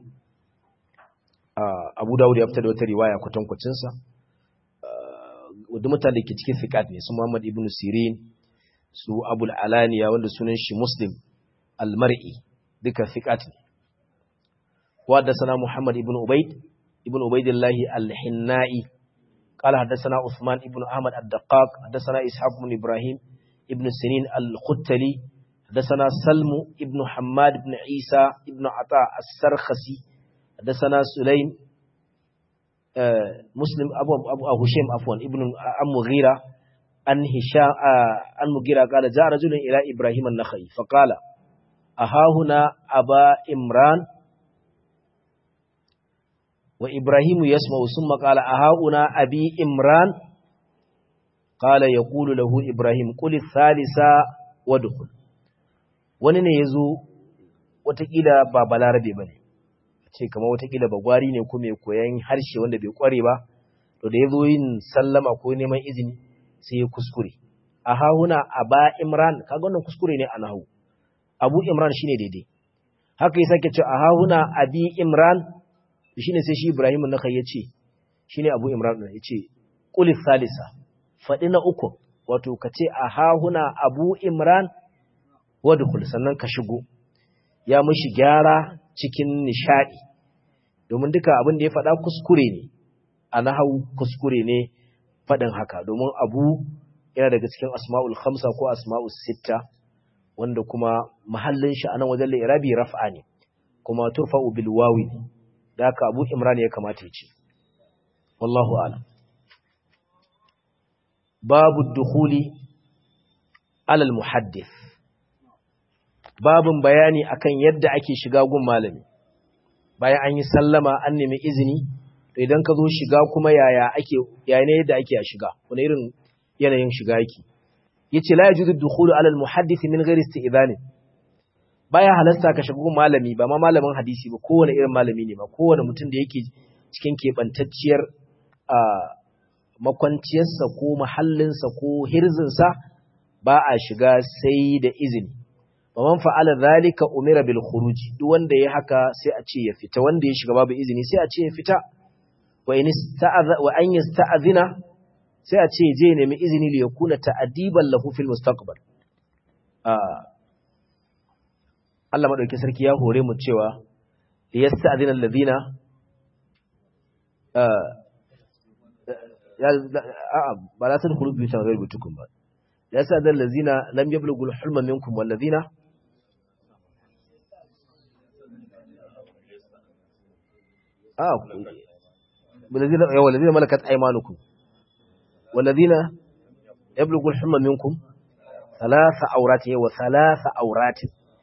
Abu Dawud ya fitar da wata riwaya kwatankwacin sa wadda mutane ke cikin fiqat ne su Muhammad ibn Sirin su Abul Alaniya wanda sunan shi Muslim al-Mar'i duka fiqat ne wa da sana Muhammad ibn Ubayd ibn Ubaydillah al-Hinnai قال حدثنا عثمان ابن أحمد الدقاق حدثنا إسحاق بن إبراهيم ابن سنين الختلي حدثنا سلم ابن حماد بن عيسى ابن عطاء السرخسي حدثنا سليم آه مسلم أبو, أبو, أبو هشيم عفوا ابن أم مغيرة أن هشام آه أن مغيرة قال جاء رجل إلى إبراهيم النخعي فقال أها هنا أبا إمران وإبراهيم يسمع ثم قال أهاؤنا أبي إمران قال يقول له إبراهيم قل الثالثة ودخل wani ne ya zo watakila ba balarabe ba ne ce kama watakila ba gwari ne ko mai koyan harshe wanda bai kware ba to da ya zo yin sallama ko neman izini sai ya kuskure a hahuna a ba imran kaga wannan kuskure ne a nahu abu imran shine daidai haka ya sake ce a hahuna abi imran shi ne sai shi Ibrahim na kai ya ce shi ne abu imran ya ce ƙulis salisa faɗi na uku wato ka ce a hahuna abu imran wadukul sannan ka shigo ya mushi gyara cikin nishaɗi domin duka abin da ya faɗa kuskure ne a nahau kuskure ne faɗin haka domin abu yana daga cikin asma'ul khamsa ko asma'ul sitta wanda kuma mahallin shi a nan wajen irabi raf'a ne kuma turfa'u bil wawi da haka Abu Imran ya kamata ya ce wallahu a'lam babu dukhuli alal muhaddith babun bayani akan yadda ake shiga gun malami bayan an yi sallama an nemi izini to idan ka zo shiga kuma yaya ake yaya ne yadda ake a shiga wani irin yanayin shiga yake yace la yajuzu dukhulu ala al-muhaddith min ghairi isti'dhan baya halasta ka shiga gun malami ba ma malamin hadisi ba kowane irin malami ne ba kowane mutum da yake cikin kebantacciyar a makwanciyarsa ko mahallinsa ko hirzinsa ba a shiga sai da izini wa man fa'ala zalika umira bil khuruj duk wanda ya haka sai a ce ya fita wanda ya shiga babu izini sai a ce ya fita wa in ista'adha wa an yasta'dhina sai a ce je nemi izini li yakuna ta'diban lahu fil mustaqbal Allah madauki sarki ya hore mu cewa yasta'dhina alladhina ya a'a ba la tadkhulu bi tawhid bitukum ba yasta'dhina alladhina lam yablughu al-hulma minkum walladhina آه والذين والذين ملكت أيمانكم والذين يبلغ الحلم منكم ثلاث أورات وثلاث أورات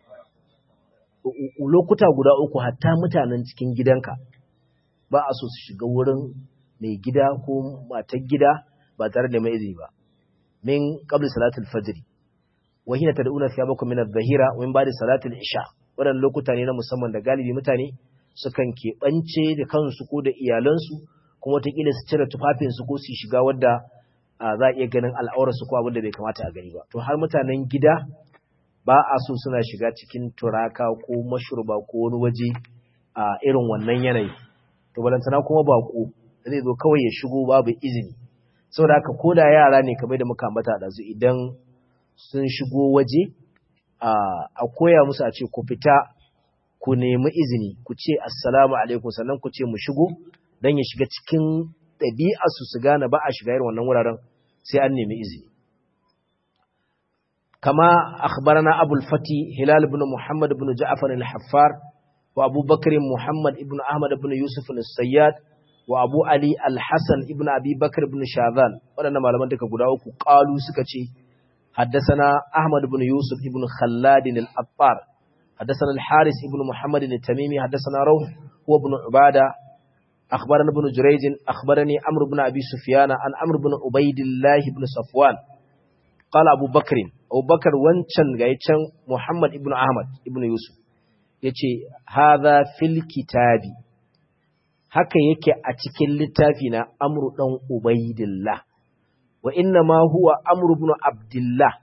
lokuta guda uku hatta mutanen cikin gidanka ba a so su shiga wurin mai gida ko matar gida ba tare da mai izini ba min qabli salatul fajr wa hina tad'una thiyabakum min adh-dhahira wa min ba'di salatul isha wadannan lokuta ne na musamman da galibi mutane sukan keɓance da kansu ko da iyalansu kuma wataƙila su cire tufafinsu ko su shiga wadda za a iya ganin al'aurarsu ko abin da bai kamata a gani ba to har mutanen gida ba a so suna shiga cikin turaka ko mashurba ko wani waje a irin wannan yanayi to balantana kuma baƙo zai zo kawai ya shigo babu izini saboda haka ko da yara ne kamar da muka ambata da su idan sun shigo waje a koya musu a ce ku fita ku nemi izini ku ce assalamu alaikum sannan ku ce mu shigo don ya shiga cikin ɗabi'arsu su gane ba a shiga irin wannan wuraren sai an nemi izini kama akhbarana abul fati hilal ibn muhammad ibn ja'far al-haffar wa abu bakr muhammad ibn ahmad ibn yusuf al-sayyad wa abu ali al-hasan ibn abi bakr ibn shadhan waɗannan malaman duka guda uku qalu suka ce حدثنا أحمد بن يوسف بن خلاد الأطار حدثنا الحارث بن محمد التميمي حدثنا روح هو ابن عبادة أخبرنا ابن جريج أخبرني أمر بن أبي سفيان عن أمر بن عبيد الله بن صفوان قال أبو بكر أبو بكر وانشان غايتشان محمد ابن أحمد ابن يوسف yace hadha fil kitabi haka yake a cikin littafi na amru dan ubaidillah wa inna ma huwa amru ibn abdullah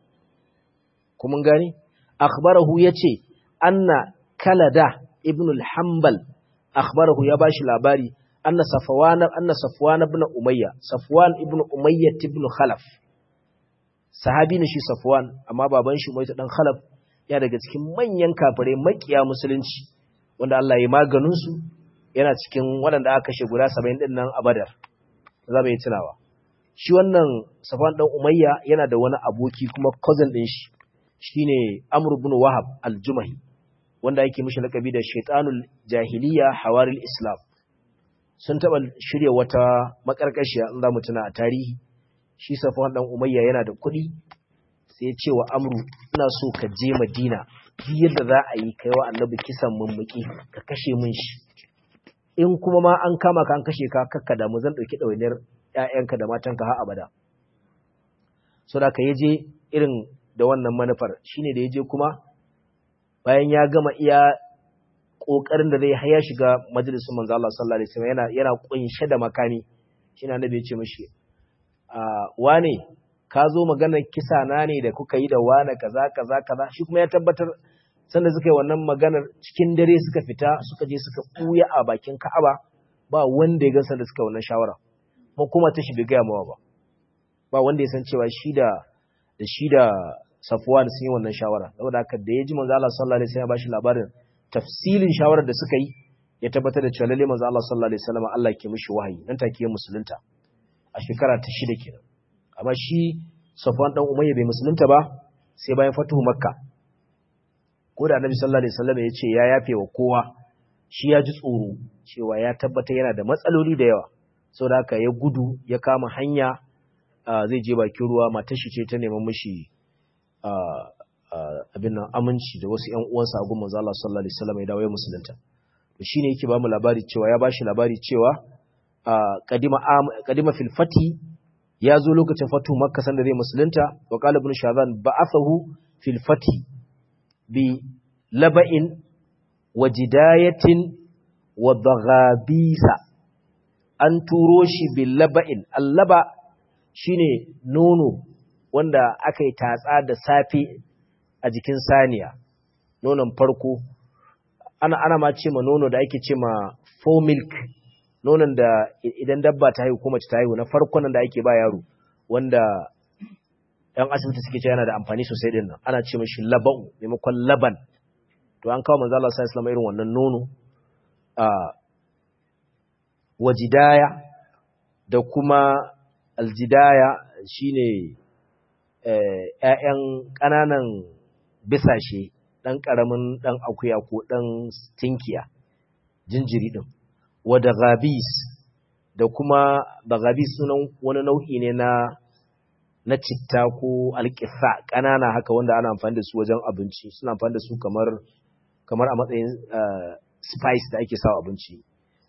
kuma gani akhbarahu yace anna kalada ibn al-hanbal akhbarahu ya bashi labari anna safwan anna safwan ibn umayya safwan ibn umayya ibn khalaf sahabi ne shi safwan amma baban shi umayya dan khalaf ya daga cikin manyan kafirai makiya musulunci wanda Allah ya maganin su yana cikin waɗanda aka kashe guda 70 din nan a badar za mu yi tunawa shi wannan safwan dan umayya yana da wani aboki kuma cousin din shi shine Amr ibn Wahab al-Jumahi wanda yake mishi lakabi da Shaytanul Jahiliya Hawaril Islam sun taba shirye wata makarkashiya in zamu tuna a tarihi shi Safwan dan Umayya yana da kuɗi sai ya ce wa Amru ina so ka je Madina duk yadda za a yi kai wa Annabi kisan mummuki ka kashe mun shi in kuma ma an kama ka an kashe ka kakka da mu zan dauki dawainiyar ƴaƴanka da matanka har abada so da ka yaje irin da wannan manufar shine da ya je kuma bayan ya gama iya kokarin da zai haya shiga majalisun manzo Allah sallallahu alaihi wasallam yana yana kunshe da makami shine annabi ya ce mishi a wane ka zo maganar kisa na ne da kuka yi da wane kaza kaza kaza shi kuma ya tabbatar sanda suka yi wannan maganar cikin dare suka fita suka je suka buya a bakin Ka'aba ba wanda ya gansa da suka wannan shawara kuma kuma ta shi bai ga mawa ba ba wanda ya san cewa shi da da shi da Safwan sun yi wannan shawara saboda haka da ya ji manzo Allah sallallahu alaihi wasallam ya bashi labarin tafsilin shawarar da suka yi ya tabbatar da cewa lalle manzo Allah sallallahu alaihi wasallam Allah ke mishi wahayi nan take ya musulunta a shekara ta shida kenan amma shi Safwan dan Umayya bai musulunta ba sai bayan fatuhu Makka ko da Annabi sallallahu alaihi wasallam ya ce ya yafe wa kowa shi ya ji tsoro cewa ya tabbata yana da matsaloli da yawa saboda haka ya gudu ya kama hanya zai je bakin ruwa matar shi ce ta neman mishi abin nan aminci da wasu ƴan uwansa a gumman Allah sallallahu alaihi wasallam ya dawo ya musulunta to shine yake ba mu labari cewa ya bashi labari cewa kadima kadima fil fati ya zo lokacin fatu makka sanda zai musulunta wa qala ibn shazan ba'athahu fil fati bi laba'in wa jidayatin wa daghabisa an turo shi bi laba'in allaba shine nono wanda aka yi tatsa da safe a jikin saniya nonon farko ana ana ma ce ma nono da ake ce ma full milk nonon da idan dabba ta haihu ko mace ta haihu na farkon da ake ba yaro wanda ɗan asibiti suke cewa yana da amfani sosai din nan ana ce mashi laba'u maimakon laban to an kawo manzo Allah sallallahu alaihi irin wannan nono a wajidaya da kuma aljidaya shine ƴaƴan ƙananan bisashe ɗan ƙaramin ɗan akuya ko ɗan tinkiya jinjiri ɗin wada gabis da kuma da gabis sunan wani nau'i ne na na citta ko alƙisa ƙanana haka wanda ana amfani da su wajen abinci suna amfani da su kamar kamar a matsayin spice da ake sawa abinci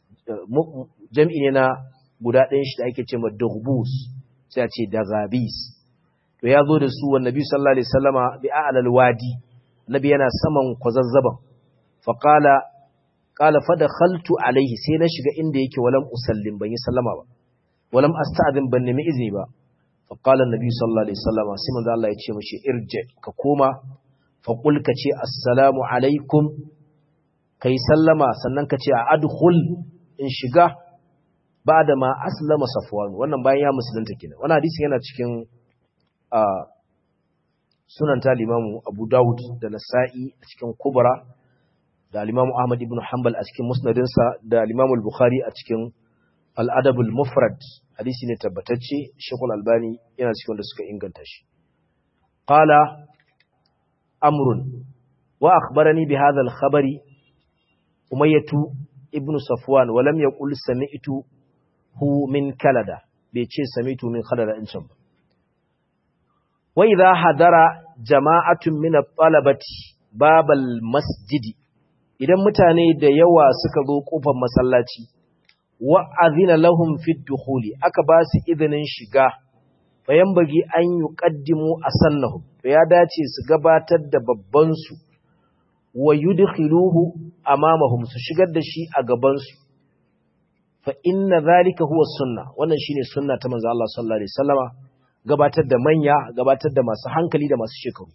jam'i ne na guda ɗayan shi da ake ce ma durbus sai a ce da gabis to ya zo da su wa nabi sallallahu alaihi wasallama bi a'lal wadi nabi yana saman kwazazzaban faqala qala fa dakhaltu alaihi sai na shiga inda yake walam usallim ban yi sallama ba walam asta'zin ban nemi izini ba faqala nabi sallallahu alaihi wasallama sai manzo Allah ya ce mishi irji ka koma fa qul ka ce assalamu alaikum kai sallama sannan ka ce a adkhul in shiga ba'da ma aslama safwan wannan bayan ya musulunta kenan wannan hadisi yana cikin a sunan ta limamu abu dawud da nasa'i a cikin kubra da limamu ahmad ibn hanbal a cikin musnadinsa da limamu bukhari a cikin al'adabul mufrad hadisi ne tabbatacce shekul albani yana cikin wanda suka inganta shi qala amrun wa akhbarani bi hadha al-khabari umayyatu ibn safwan wa lam yaqul sami'tu hu min kalada bai ce sami'tu min kalada in can ba wa idha hadara jama'atun min at-talabati babal masjidi idan mutane da yawa suka zo kofar masallaci wa azina lahum fi dukhuli aka ba su izinin shiga bayan bagi an yuqaddimu asannahum to ya dace su gabatar da babban su wa yudkhiluhu amamahum su shigar da shi a gaban su fa inna zalika huwa sunna wannan shine sunna ta manzo Allah sallallahu alaihi wasallama gabatar da manya gabatar da masu hankali da masu shekaru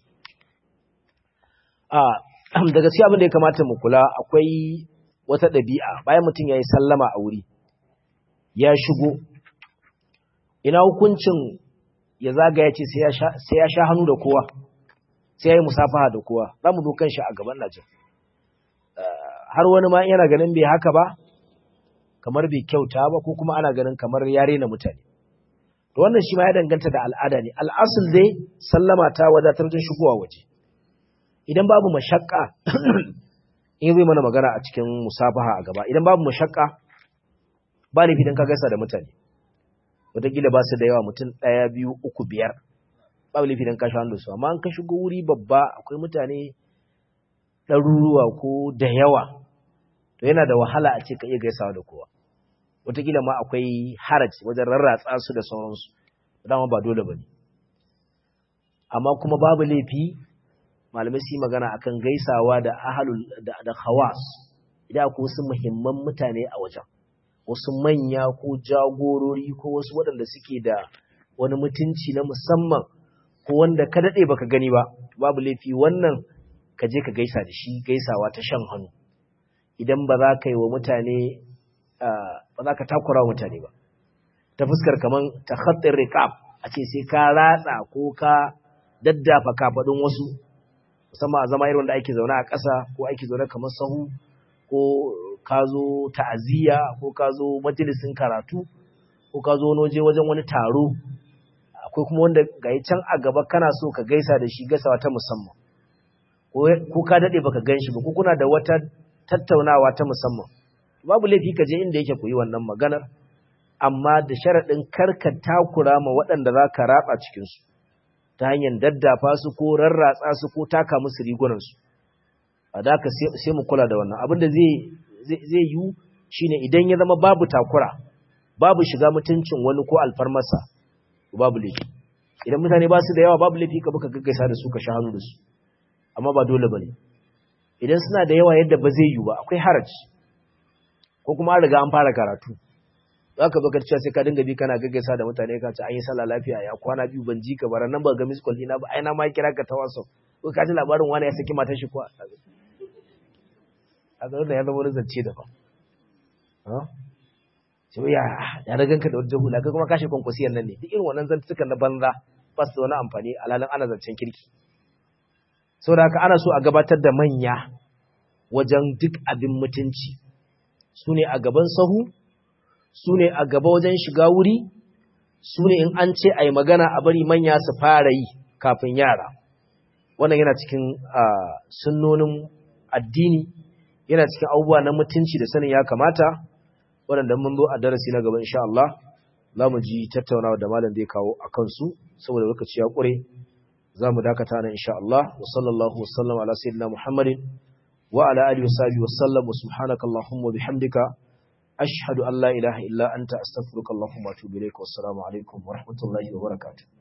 a da gaskiya abin da ya kamata mu kula akwai wata ɗabi'a bayan mutum ya yi sallama a wuri ya shigo ina hukuncin ya zagaya ce sai ya sha hannu da kowa sai ya yi musafaha da kowa za mu zo kan shi a gaban najin har wani ma yana ganin bai haka ba kamar bai kyauta ba ko kuma ana ganin kamar ya rena mutane to wannan shi ma ya danganta da al'ada ne al'asul dai sallama ta wadatar da shigowa waje idan babu mashakka in zai mana magana a cikin musafaha a gaba idan babu mashakka ba laifi don ka gaisa da mutane wataƙila ba su da yawa mutum ɗaya biyu uku biyar babu laifi don ka sha hannu su amma an ka shigo wuri babba akwai mutane ɗaruruwa ko da yawa to yana da wahala a ce ka iya gaisawa da kowa wataƙila ma akwai haraj wajen rarratsa su da sauransu dama ba dole ba ne amma kuma babu laifi malamai su yi magana akan gaisawa da ahalul da, da khawas idan akwai wasu muhimman mutane a wajen wasu manya ko jagorori ko wasu waɗanda suke da wani mutunci na musamman ko wanda ka daɗe baka gani ba babu laifi wannan ka je ka gaisa da shi gaisawa ta shan hannu idan ba za ka yi wa mutane ba za ka takura mutane ba ta fuskar kaman ta khattin rikab a ce sai ka ratsa ko ka daddafa kafaɗin wasu musamman a zama irin da ake zaune a ƙasa ko ake zaune kamar sahu ko ka zo ta'aziyya ko ka zo majalisin karatu ko ka zo wani waje wajen wani taro akwai kuma wanda ga can a gaba kana so ka gaisa da shi gaisawa ta musamman ko ka daɗe baka gan shi ba ko kuna da wata tattaunawa ta musamman babu laifi ka je inda yake koyi wannan maganar amma da sharaɗin karka takura ma waɗanda za ka raba cikinsu ta hanyar daddafa su ko rarratsa su ko taka musu rigunansu a da ka sai mu kula da wannan abin da zai yi shine idan ya zama babu takura babu shiga mutuncin wani ko alfarmasa babu laifi idan mutane ba su da yawa babu laifi ka buka gaggaisa da su ka sha hannu da su amma ba dole bane idan suna da yawa yadda ba zai yi ba akwai haraji ko kuma an riga an fara karatu za ka baka cewa sai ka dinga bi kana gaggaisa da mutane ka ce an yi sallah lafiya ya kwana biyu ban ji ka bara nan ba ga miss call ina ba ai na ma kira ka ta WhatsApp ko ka ji labarin wani ya saki matar shi ko a ga wannan ya zama wani zance da ba sai ya ya da ganka da wata hula kai kuma kashe kwankwasiyar nan ne duk irin wannan zantukan na banza ba su da wani amfani alhalin ana zancen kirki saboda haka ana so a gabatar da manya wajen duk abin mutunci su ne a gaban sahu su ne a gaba wajen shiga wuri su ne in an ce a yi magana a bari manya su fara yi kafin yara wannan yana cikin sunnonin addini yana cikin abubuwa na mutunci da sanin ya kamata waɗanda mun zo a darasi na gaba insha Allah za mu ji tattaunawa da malam zai kawo a kansu saboda lokaci ya ƙure za mu dakata nan insha Allah wa sallallahu wa sallam ala sayyidina Muhammadin wa ala alihi wa sahbihi wa sallam wa subhanaka allahumma wa bihamdika ashhadu an la ilaha illa anta astaghfiruka allahumma wa atubu ilaik wa assalamu alaikum wa rahmatullahi wa barakatuh